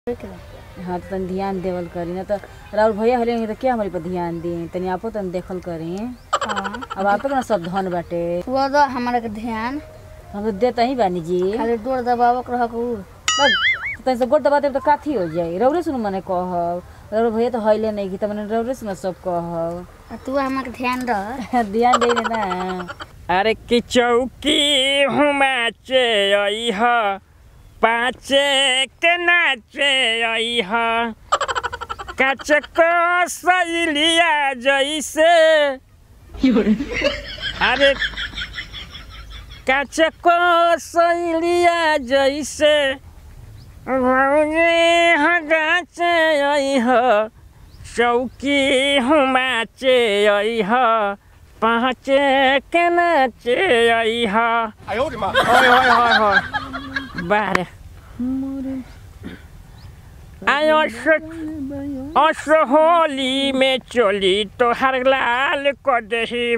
हाँ तो तनी ध्यान देवल करी ना तो राहुल भैया हले तो क्या हमारे पर ध्यान दी तनी आपो तनी देखल करी हाँ अब आपे के ना सब धन बाटे वो दो हमारा के ध्यान हम तो देता ही बानी जी खाली डोर दबावक रहक उ बस, तो तनी से गोट दबा देब तो काथी हो जाई रौरे सुन मने कहब राहुल भैया तो हइले नहीं की त मने रौरे सुन सब कहब आ तू हमारा के ध्यान रह ध्यान दे ना अरे कि चौकी हुमाचे अइह पाँचे के नाचे अइह काचे को सैलिया जैसे अरे काचे को सैलिया जैसे भौजी हगाचे अइह चौकी हुमाचे अइह पाँचे के नाचे अइह 哎呦我的妈！ ओए होए होए होए बारे आयो अस होली में चोली तोहर लाल कर दही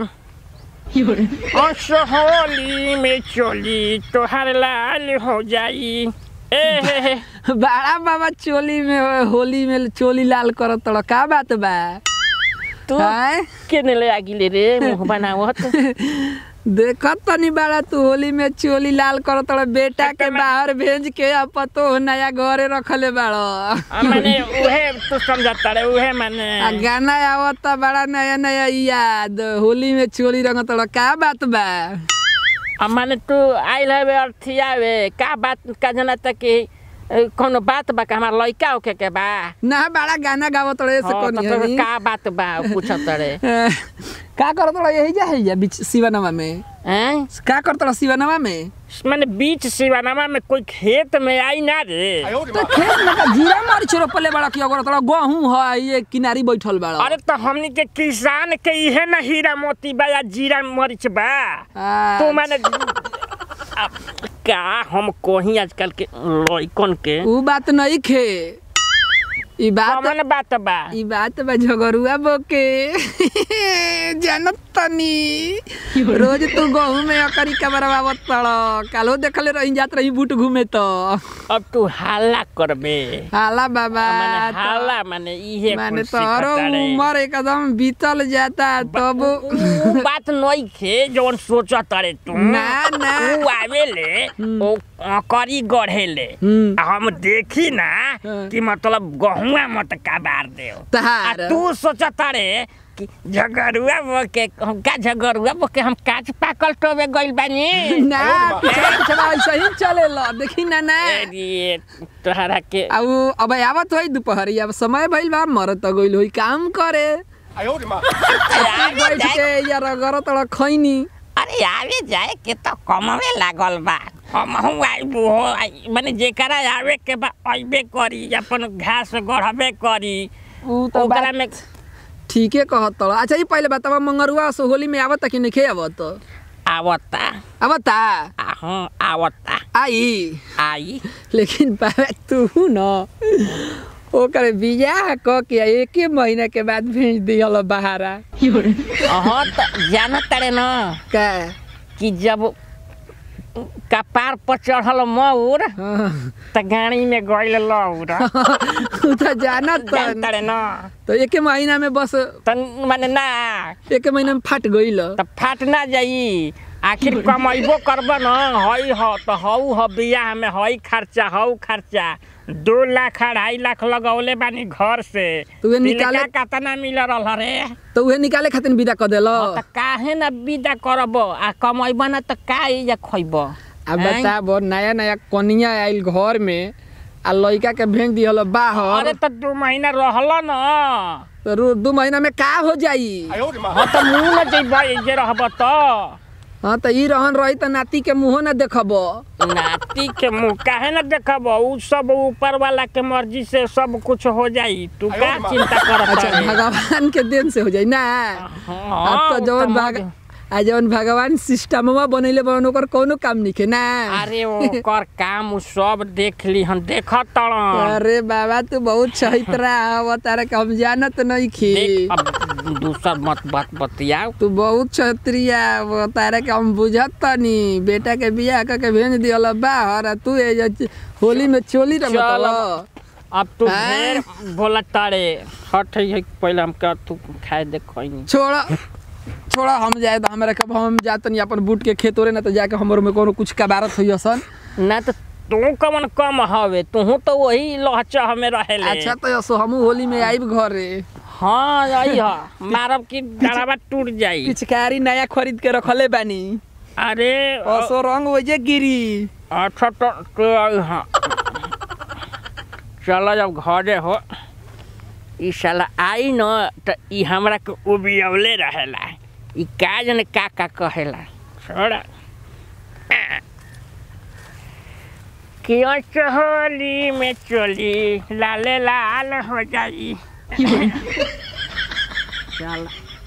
अस होली में चोली तोहर लाल हो जाई ए हे हे बाड़ा बाबा चोली में होली में चोली लाल करत तड़ का बात बा तू हैं? केने ले आगिले रे मुंह बनावत देखत तनी बाड़ा तू होली में चोली लाल करत तड़ बेटा के बाहर भेज के अब पतो नया घरे रखले बाड़ आ, माने उहे तू समझता रे उहे माने आ गाना आवत बड़ा नया नया याद होली में चोली रंग तड़ का बात बा आ, माने तू आइल हवे अर्थियावे का बात का जना तक कि ए, कौनो बात बा का हमार लइका होके के बा ना बड़ा गाना गावत तड़े से हाँ, कोनी तो हनी। का बात बा पूछत रे का करत तड़ यही जा है बीच शिवनमा में हैं का करत तड़ शिवनमा में माने बीच सिवानामा में कोई खेत में आई ना रे 哎呦我的 तो 妈！ खेत में का जीरा मरीच रोपले बड़ा किया करत तड़ गहूं है ये किनारी बैठल बड़ा अरे तो हमनी के किसान के इहे ना हीरा मोती बा या जीरा मरीच बा तू माने अब का हम कोही आजकल के लइकन के उ बात नहीं खे ई बात कमन बात बा ई बात बा झगरुआ बोके जानत तनी रोज तू गहूं में अकरी कबरवावत तड़ कालो देखले रही जात रही बूट घूमे तो अब तू हल्ला करबे हाला बाबा माने हल्ला माने इहे माने कुछ तोरो सिखता रे। उम्र एकदम बीतल जाता तब उ बात नहीं खे जौन सोचत रे तू ना, ना। उ आवेले ओ करी गढ़ेले हम्म। आ हम देखी ना हाँ। कि मतलब गहुआ मत कबार दे तहार तू सोचत रे कि झगरुआ बोके हम का झगरुआ बोके हम काच पाकल टोबे गइल बानी ना पिछड़ा पिछड़ा ऐसे ही चलेला देखी ना ना अरे तोहरा के अब अब आवत होई दोपहरी अब समय भइल बा मरत गइल होई काम करे 哎呦我的妈！ बैठ के या रगर तड़ खैनी अरे आवे जाए के तो कमवे लागल बा हम हूँ आइबू हो आई- माने जेकरा आवे के बा अइबे करी अपन घास गढ़बे करी उ तो ओकरा बात में ठीके कहत तड़ अच्छा ई पहले बतावा मंगरुआ सो होली में आवत कि नहीं आवत आवता आवता आहूँ आवता आई आई लेकिन बाबा तू न ओकर बियाह क के एके महीना के बाद भेज दिहल बहारा हाँ तो जानत तारे न का कि जब कपार पर चढ़ल मौर हाँ। त गाड़ी में गइल लौर उ त जानत जान तारे न तो एके महीना में बस त माने ना एके महीना में फाट गइल त फाट ना जाई आखिर कमैबो करब न हई ह त हऊ ह बियाह में हई खर्चा हऊ खर्चा दो लाख अढ़ाई लाख लगौले बानी घर से तो उहे निकाले- तिलका कतना मिल रहल रे तो उहे निकाले खातिर विदा क देल त काहे न विदा करब आ कमैब न त का इजा खैब अब बताब नया नया कनिया आइल घर में आ लइका के भेज दिहल बाहर अरे त दू महीना रहल न तो रो- दू महीना में का हो जाई 哎呦我的妈！ हाँ त मुँह न जइब जे रहब त हाँ तो ई रहन रही त नाती के मुंहो न देखब नाती के मुँह काहे न देखब उ सब ऊपर वाला के मर्जी से सब कुछ हो जाई तू का अयो, चिंता करत अच्छा रे? भगवान के देन से हो जाई ना हाँ, अब तो उ जवन त भाग मर्जी- आ जवन भगवान सिस्टमवा बनैले बन ओकर कोनो काम निके ना अरे ओकर काम उ सब देख ली हम देखत तड़न अरे बाबा तू बहुत चहित्रा हव तारा के हम जानत नहीं खी देख अब दूसर मत बात बतियाओ तू बहुत क्षत्रिय हव तारा के हम बुझत तनी बेटा के बियाह क के भेज दियल बाहर आ तू ए जे होली में चोली रंगतल चल। अब तू हैं? ढेर बोला तारे हट है पहले हम का तू खाए देख कोई नहीं छोड़ा छोड़ा हम जाए तो हमरा कब हम जातनी अपन बूट के खेत ओरे ना तो जाके हमर में कोनो कुछ कबारत होई असन ना तो तू कमन कम हवे तू तो वही लहचा हमें रहेले अच्छा तो असो हमू होली में आइब घरे हाँ आई हा मारब की डरावा टूट जाई पिचकारी नया खरीद के रखले बानी अरे असो रंग वजे गिरी अच्छा तो तो आई हाँ चलो जब घरे हो ई साला आई न तो ई हमरा के उबियवले रहेला ई का जने का का कहेला छोड़ा क्यों चहोली में चोली लाले लाल हो जाई चल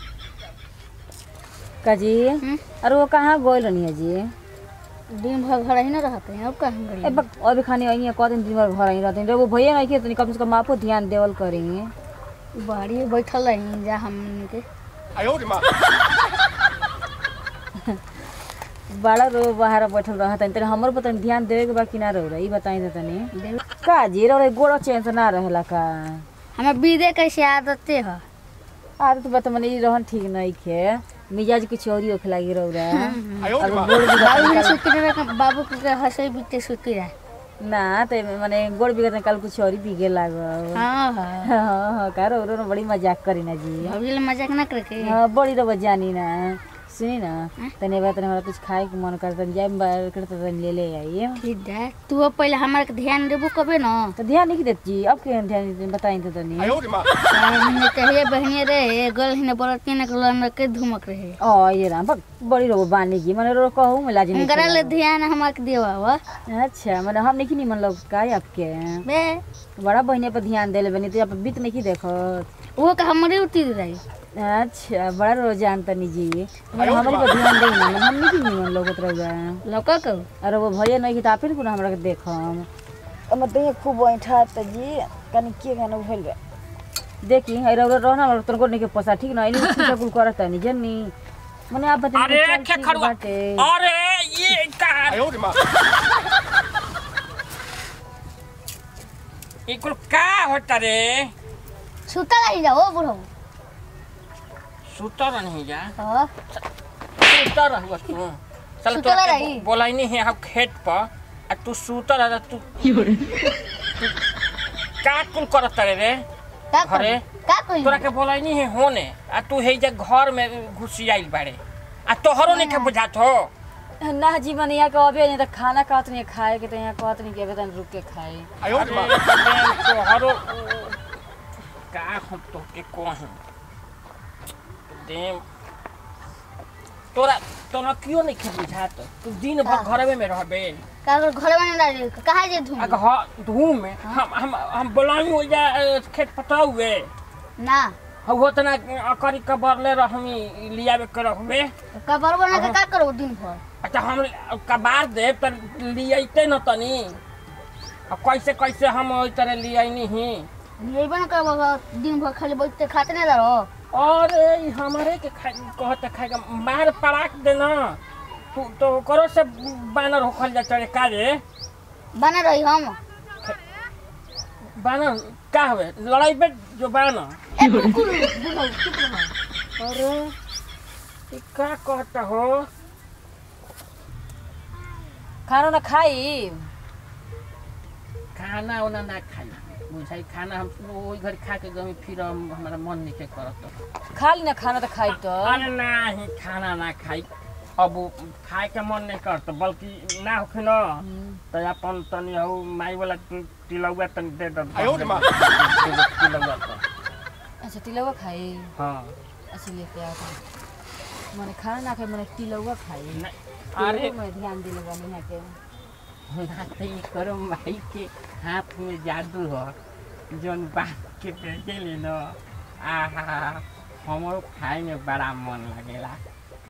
काजी अरे वो कहाँ गोल रहनी है जी दिन भर घर ही ना रहते हैं अब कहाँ ए गई बक अभी खाने आई कह दिन दिन भर घर ही रहते हैं वो भैया नहीं के तो कम से कम आपको ध्यान देवल करेंगे बाड़ी में बैठल रही जा हम के 哎呦我的妈！ बड़ा रो बाहर बैठल रहत है तेरे हमर पर तनी ध्यान देवे के बा कि ना रहो ई बताई दे तनी देव- का जी रो गोड़ चैन से ना रहेला का हमें बीदे कैसे आदते है आदत बा मने ई रहन ठीक नहीं खे मिजाज कुछ और ही होखे लागी रहो रे 哎呦我 अब 的妈！ गोड़ भी बाबू ने सुती रहे बाबू के हंसे बीते सुती रहे ना ते माने गोड़ बिगड़ कल कुछ और ही बिगे लागो हाँ हाँ हाँ हाँ का रो रो बड़ी मजाक करी ना जी अभी ले मजाक ना करके हाँ बड़ी रब जानी ना सुनी ना तने बात हमरा कुछ खाए के मन करता जाए बाहर करता तनी ले ले आई ठीक है तू अब पहले हमारे के ध्यान देबो कबे ना तो ध्यान नहीं देत जी अब के ध्यान देते बताई तो तनी 哎呦我的妈！ हमने कहिए बहनिए रहे गल ही ने बरत ने कलन के धुमक रहे ओ ये राम बक बड़ी रो बानी की माने रो कहूं मैं लाज नहीं गरा ले ध्यान हमारे के देवा हुआ करेला। अच्छा माने हम नहीं मन लोग का आपके बे बड़ा बहने पर ध्यान देले बनी तो आप बीत नहीं की देखो वो का हमारे उती रही अच्छा बड़ा रो जान तनी जी माने हमारे पर ध्यान दे ना हम नहीं की मन लोग उतरगा लौका को अरे वो भैया नहीं की तो आपे ना हमरा के देखम अब तो ये खूब बैठा त जी कनी के गाना भइल बा देखी है रो रो ना तोर को नहीं के पोसा ठीक ना इनी कुछ कुल करत नहीं जन्नी मने आप बता अरे के खड़ुआ अरे ये का 哎呦我的妈！ ई कुल का होता रे सुता रही जाओ बुढ़ो सुतर नहीं जा हाँ सुतर रहुआ तू चल सुतला तो रही। बोलाई नहीं है हम खेत पर आ तू सुतर रह तू तू का कुल करत रे रे का घरे? करी का करी तोरा के बोलाई नहीं है होने आ तू हे जे घर में घुसी आइल बाड़े आ तोहरो नहीं के बुझात हो ना जी मने यहाँ के अबे नहीं तो खाना कहत नहीं खाए के तो यहाँ कहत नहीं कि अबे तन रुक के खाए 哎呦我的 अरे 妈！ बहन, तोहरो का हम तो के कहीं देम तोरा तोरा क्यों नहीं के बुझात तू दिन भर घरवे में रहबे का घर में ना रही कहाँ जे धूम आ घर धूम में हम हम हम बोलाई हो जा अ, खेत पटाउए ना हम होतना अकरी कबरले रहमी लियावे के रहबे का बरबर ना के का करो दिन भर अच्छा हम कबार दे त लियाइते न तनी अब कैसे कैसे हम ओई तरह लियाइनी ही ये बन कर दिन भर खाली बैठते खाते नहीं रहो अरे ई हमारे के खा कहते खाएगा मार पड़ाक देना तू तो करो से बानर होखल जा चढ़े का रे बना रही हम बानर का हवे लड़ाई पे जो बानर ए कुकुर बुढ़ो चुप रहो अरे ई का कहता हो खाना ना खाई खाना उना ना खाई बुझाई खाना हम वही घर खा के गमी फिर हम हमारा मन नहीं के करत खा ली ना खाना तो खाई तो अरे नाही खाना ना खाई अब उ खाए के मन नहीं करत बल्कि ना होखे न तो अपन तनी हौ माई वाला ति- तिलौआ तनी दे दो 哎呦我的妈！ तिलौआ तो अच्छा तिलौआ खाई हाँ अच्छा लेके आओ तो मने खाना ना खाई मने तिलौआ खाई नहीं, अरे अरे मैं ध्यान दिले बानी यहाँ के ना तो ये करो माई के हाथ में जादू हो जौन बात के भेजे ले न आहा हमारो खाए में बड़ा मन लगेला